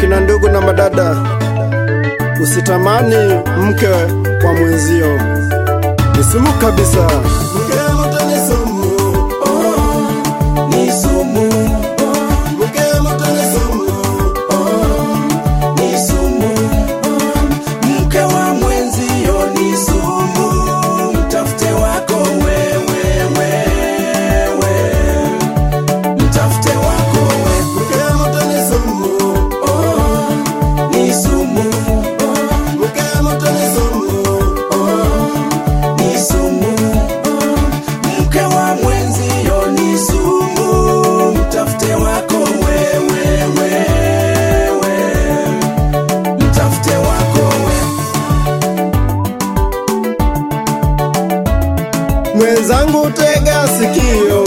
Akina ndugu na madada, usitamani mke wa mwenzio, ni sumu kabisa. Mke wa moto ni sumu, oh, ni sumu. Mke wa moto ni sumu, oh, ni sumu. Mke wa mwenzio ni sumu, mtafute wako wewe, wewe. Mtafute wako wewe. Mke wa moto ni sumu, oh, ni sumu. Mke wa moto ni sumu, oh, ni sumu. Mke wa mwenzio ni sumu, mtafute wako wewe, wewe. Mtafute wako wewe. Mwenzangu, tega sikio,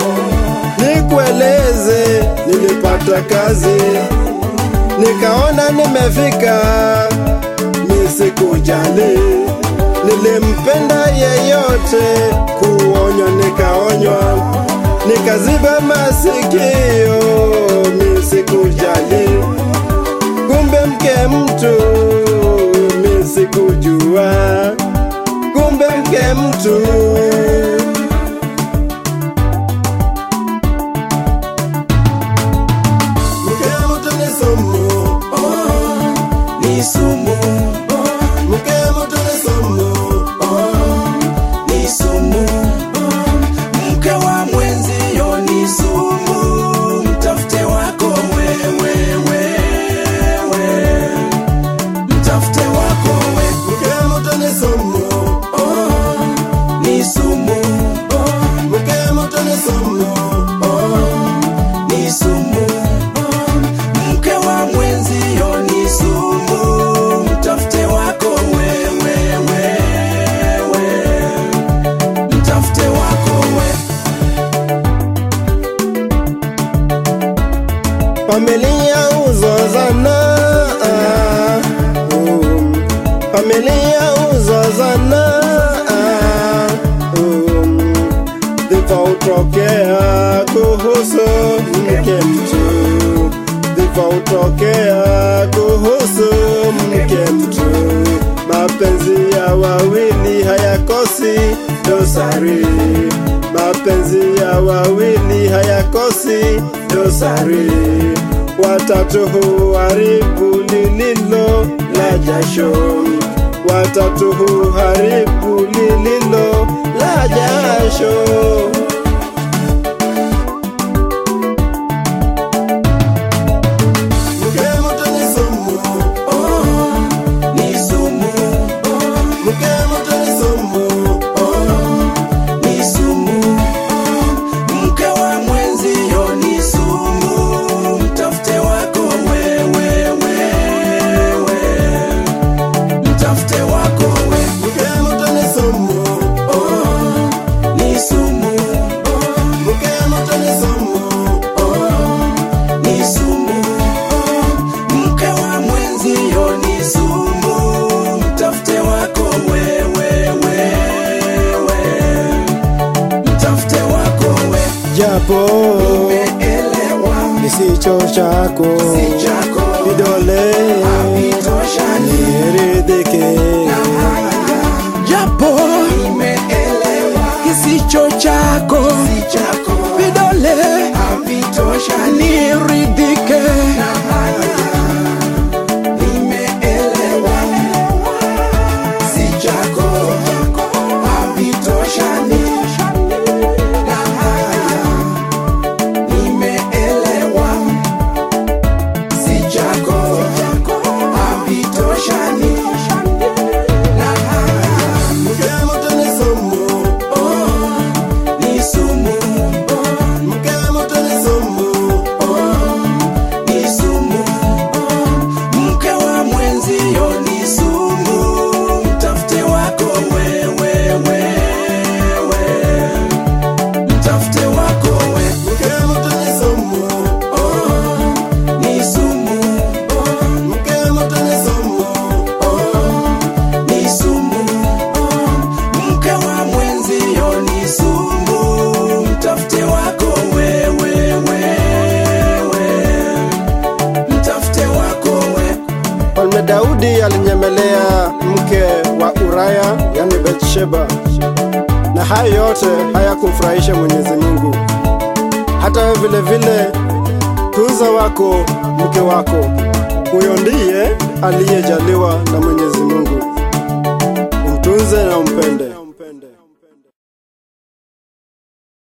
nikueleze. Nilipata kazi nikaona nimefika, nisikujali. Nilimpenda yeyote, kuonywa nikaonywa, nikaziba masikio, nisikujali. Kumbe mke mtu, nisikujua kumbe mke mtu Mke wa moto ni sumu, oh, ni sumu. Mke wa moto ni sumu, oh, ni sumu. Mke wa mwenzio ni sumu, mtafute wako wewe, wewe. Mtafute wako wewe. Mke wa moto ni sumu, oh, ni sumu. Mke wa moto ni sumu, oh, ni sumu. Mke wa mwenzio ni sumu, mtafute wako wewe, wewe. Mtafute wako wewe. familia uzozana ah, um, familia uzozana ah, um, vifautokea kuhusu mke mtu vifautokea kuhusu mke mtu mapenzi ya wawili hayakosi dosari mapenzi ya wawili hayakosi dosari watatu huharibu lililo la jasho watatu huharibu lililo la jasho Mke wa moto ni sumu, oh, ni sumu. Mke wa moto ni sumu, oh, ni sumu. Mke wa mwenzio ni sumu, mtafute wako wewe, wewe. Mtafute wako wewe. Mke wa moto ni sumu, oh, ni sumu. Mke wa moto ni sumu, oh, ni sumu. Mke wa mwenzio ni sumu, mtafute wako wewe, wewe. Mtafute wako wewe. japo Elewa kisicho chako si chako vidole havitoshani. niridhike japo Nimeelewa kisicho chako si chako vidole havitoshani. niridhike Nimeelewa si chako havitoshani. Na haya nimeelewa si chako havitoshani. Na haya mke wa moto ni sumu, oh, ni sumu. Mke wa moto ni sumu, oh, Daudi alinyemelea mke wa Uraya, yani Bathsheba, na hayo yote hayakumfurahisha Mwenyezi Mungu. Hata wewe vile vile tunza wako mke wako, huyo ndiye aliyejaliwa na Mwenyezi Mungu. Umtunze na umpende.